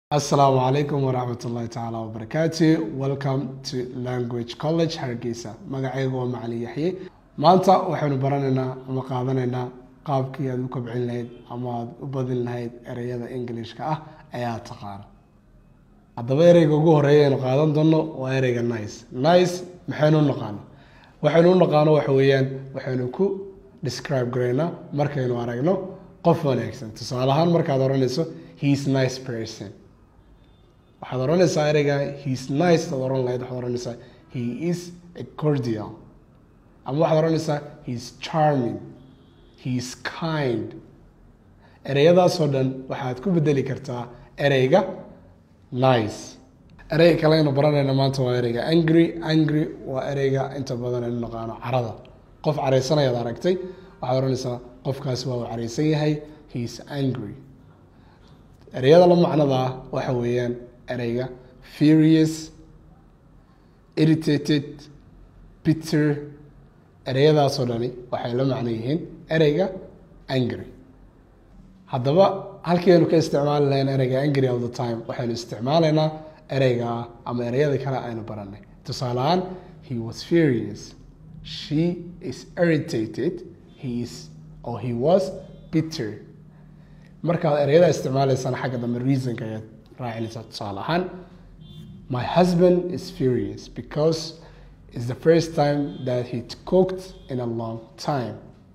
Assalamu alaikum waraxmatullahi tacaala wabarakaatu welcome to language college hargeysa magacaygu waa macalin yaxye maanta waxaynu baranaynaa ama qaadanaynaa qaabkii aad u kobcin lahayd ama aad u badin lahayd ereyada englishka ah ayaa taqaana haddaba ereyga ugu horeeya aynu qaadan doono waa ereyga nice nice maxaynu u naqaano waxaynu u naqaano waxa weeyaan waxaynu ku describe garaynaa markaynu aragno qof wanaagsan tusaale ahaan markaad oranayso he is nice person waxaad oranaysaa ereyga heis nice ad oran lahayd waxaad oranaysaa he is a cordial ama waxaad oranaysaa he is charming he is kind ereyadaasoo dhan waxaad ku bedeli kartaa ereyga nice ereyga kale aynu baranayna maanta waa ereyga angry angry waa ereyga inta badan aynu naqaano carada qof caraysanayaad aragtay waxaad oranaysaa qofkaasi waa uu caraysan yahay he is angry ereyada la macnada ah waxa weeyaan ereyga furious irritated bitter ereyadaasoo dhani waxay la macno yihiin ereyga angry haddaba halkii aynu ka isticmaali lahayn ereyga angry all the time waxaynu isticmaalaynaa ereyga ama ereyada kale aynu baranay tusaale ahaan he was furious she is irritated he is or he was bitter markaad ereyada isticmaalaysaan xagga dambe reasonka ayaad raacinaysaa tusaale ahaan my husband is furious because it's the first time that he cooked in a long time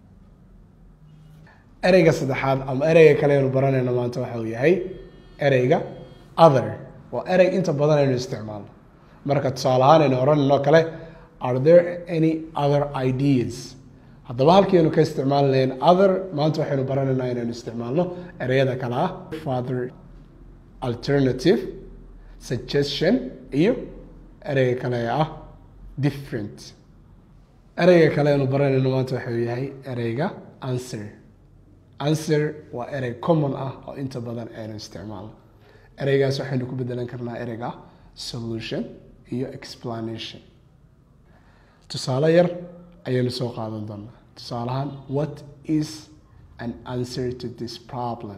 ereyga saddexaad ama ereyga kale aynu baranayno maanta waxa uu yahay ereyga other waa erey inta badan aynu isticmaalno marka tusaale ahaan aynu oranayno kale are there any other ideas haddaba halkiinu ka isticmaali lahayn other maanta waxaynu baranaynaa inaynu isticmaalno ereyada kale ah father alternative suggestion iyo ereyga kale ee ah different ereyga kale aynu baranayno maanta waxau yahay ereyga answer answer waa erey common ah oo inta badan aynu isticmaalno ereygaas waxaynu ku bedelan karnaa ereyga solution iyo explanation tusaale yar ayaynu soo qaadan doonaa tusaale ahaan what is an answer to this problem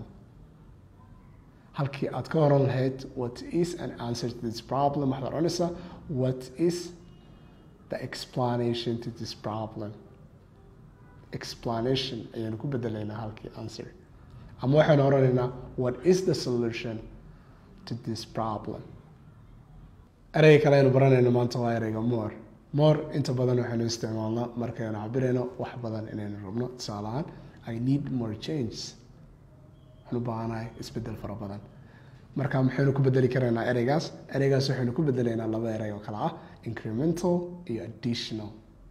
halkii aad ka oran lahayd what is an answer to this problem waxaad oranaysaa what is the explanation to this problem explanation ayaanu ku bedelaynaa halkii answer ama waxaynu oranaynaa what is the solution to this problem ereyga kale aynu baranayno maanta waa ereyga more more inta badan waxaynu isticmaalnaa markaynu cabirayno wax badan inaynu rabno tusaale ahaan i need more change waxaan u baahanahay isbedel fara badan marka maxaynu ku bedeli karaynaa ereygaas ereygaas waxaynu ku bedelaynaa laba erey oo kale ah incremental iyo additional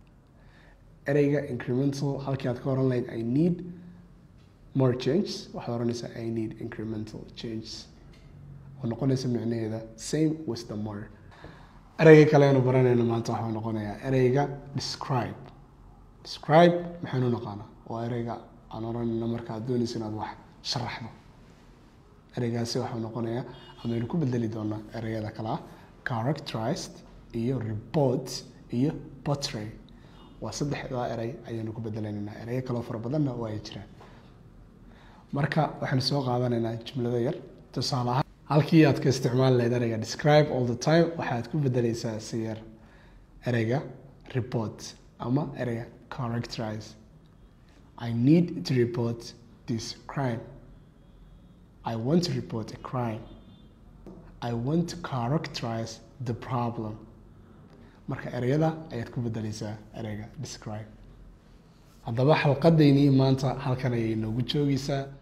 ereyga incremental halkii aad ka oran lahayd i need more changes waxaad oranaysaa i need incremental changes oo noqonaysa micnaheeda same with the more ereyga kale aynu baranayno maanta waxuu noqonayaa ereyga describe describe maxaynu naqaanaa waa ereyga aan oranayno marka aad doonaysa inaad wax sharaxdo ereygaasi waxuu noqonayaa amaynu ku bedeli doonaa ereyada kale ah characterized iyo report iyo portray waa saddexdaa erey ayaynu ku bedelaynaa ereyo kaloo fara badanna waa ay jiraan marka waxaynu soo qaadanaynaa jumlado yar tusaale ahaan halkii aad ka isticmaali lahayd ereyga describe all the time waxaad ku bedeleysaa si yar ereyga report ama ereyga characterize i need to report this crime i want to report a crime i want to characterize the problem marka ereyada ayaad ku bedeleysaa ereyga describe haddaba xalqadeynii maanta halkan ayay noogu joogeysaa